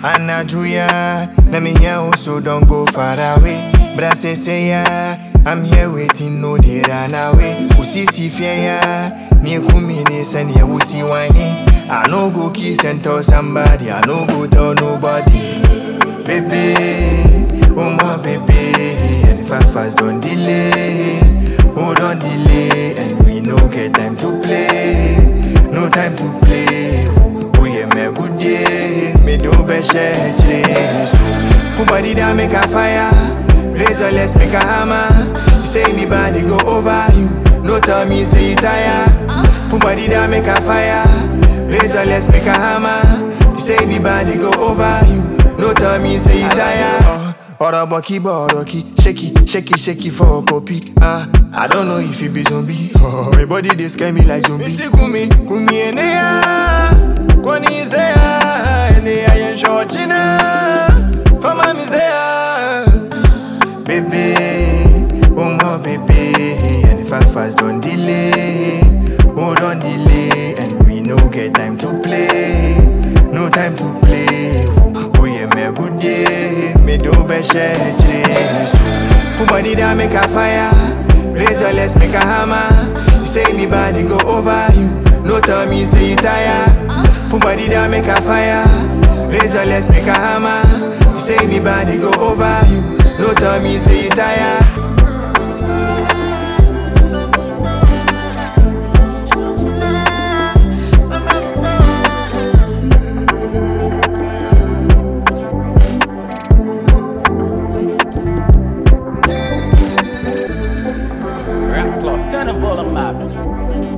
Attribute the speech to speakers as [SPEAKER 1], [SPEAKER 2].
[SPEAKER 1] Anajuya, let me hear you, so don't go far away. Brase say ya, I'm here waiting, no they run away. Usisi fear ya, me kumi ne send ya usi wani. I no go kiss and tell somebody, I no go tell nobody. Baby, oh my baby, and if I fast don't delay, oh don't delay, and we no get time to play, no time to play. Oh yeah, me good day, me do be share so. Who body that make a fire? Razor let's make a hammer. You say me body go over you, no tell me say you tire. Who body that make a fire? Razor let's make a hammer. You say me body go over you, no tell me say you tire. Ọ̀rọ̀ bọ̀ kí bọ̀ ọ̀rọ̀ kí ṣékì ṣékì ṣékì for puppy. Ah, I don't know if you be zombie. Oh, my body dey scare me like zombie. Eti kumi kumi eneya, kwani iseya, eneya yẹn ṣọ̀ọ̀chì náà, fọmọ mi seya. Baby, oh my baby, and if I fast don't delay, oh don't delay, and we no get time to play, no time to play. Oh yeah, me good day, me do be share so. Who body that make a fire? Razor let's make a hammer. You say me body go over you, no tell me say you tire. Who body that make a fire? Razor let's make a hammer. You say me body go over you, no tell me say you tire.
[SPEAKER 2] Rap plus, turn the volume up.